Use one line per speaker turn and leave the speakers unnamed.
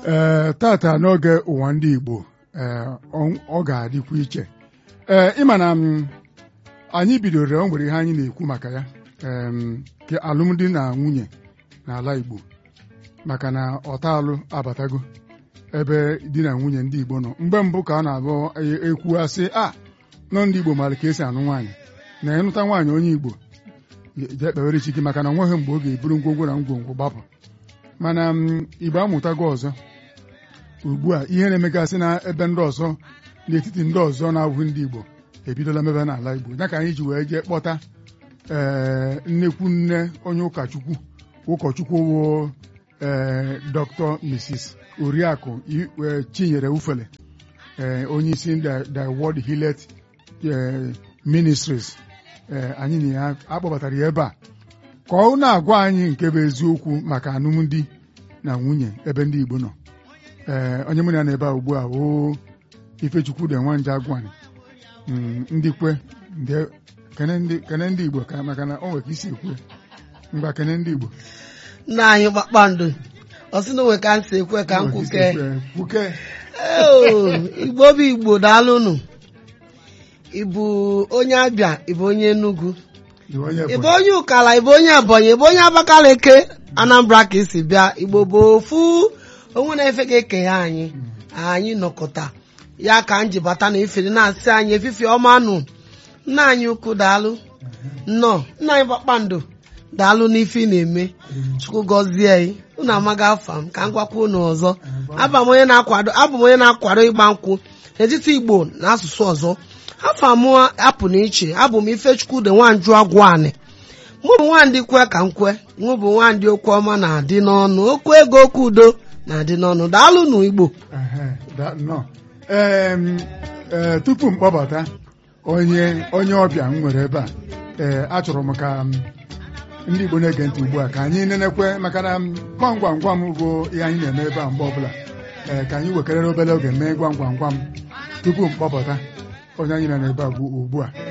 ee tata n'oge ụwa ndị Igbo ee ọ ọ ga-adịkwa iche ee ịma na m anyị bidoro o nwere ihe anyị na-ekwu maka ya em, ke alụmdi na nwunye n'ala Igbo maka na ọtalụ abatago ebe di na nwunye ndị Igbo nọ mgbe mbụ ka a na-abụ ekwu asị a nọ ndị Igbo mara ka esi anụ nwaanyị na ịnụta nwaanyị onye Igbo jee kpewere Chike maka na onweghị mgbe ọ ga-eburu ngwongwo na ngwongwo gbapụ mana m, Igbo amụtago ọzọ ugbu a ihe na-emegasị na ebe ndị ọzọ n'etiti ndị ọzọ na-abụghị ndị Igbo ebidola mebe n'ala Igbo ya ka anyị ji wee jee kpọta ee nnekwu nne onye ụkọchukwu ụkọchukwu wụ ee Dr. Mrs. Oriakụ I- eh, Chinyere Ufele ee onye isi the the World Hillet eh, Ministries ee anyị na ya akpọbatara ya ebe a ka ọ na-agwa anyị nke bụ eziokwu maka alụmdi na nwunye ebe ndị Igbo nọ ee onye mụ na ya nọ ebe a ugbu a woo Ifechukwu de Nwanje Agwani Mm, ndị kwe ndị- kene ndị kene ndị Igbo ka maka na o nwere ka isi ekwu ya. ngwa kene ndị Igbo
nna anyị kpakpando ọ sị na onwe ka m si ekwe ka m
O nwere ka isi
kwuke
ekwu ya. kwuke
Eo, igbo bụ igbo daalụnụ ịbụ onye abịa ịbụ onye enugu
Dị onye
ịbụ
Ebonyi.
onye ụkala ịbụ onye ebonyi ịbụ onye abakaliki anambra ka esi bịa igbo bụ ofu onwe na-efe ka ekenye anyị anyị nọkọta ya ka m ji bata na ifere na-asị anyị efife ọma nụ nna anyị ukwu daalụ nnọọ nna anyị kpakpando daalụ n'ife ị na-eme chukwu gọzie anyị unu amaghị afa m ka m gwakwa unu ọzọ abụ m onye na-akwado abụ m onye na-akwado ịgba nkwụ n'etiti igbo na asụsụ ọzọ afọ m apụ n'iche abụ m ifechukwu de nwanju agwụ anị mụ bụ nwandị kwe ka m kwe mụ bụ nwandị okwu ọma na-adị n'ọnụ okwu ego okwu udo na-adị n'ọnụ daalụ nụ igbo
Ehe, da- nọ. Em, ee, tupu m kpọbata onye onye ọbịa m nwere ebe a ee achọrọ m ka m, ndị Igbo na-ege ntị ugbu a ka anyị nenekwe maka na m, gwam gwam gwam bụ ihe anyị na-eme ebe a mgbe ọbụla ee ka anyị wekarịrị obere oge mee gwam gwam gwam tupu m kpọbata onye anyị nọ n'ebe a bụ ugbu a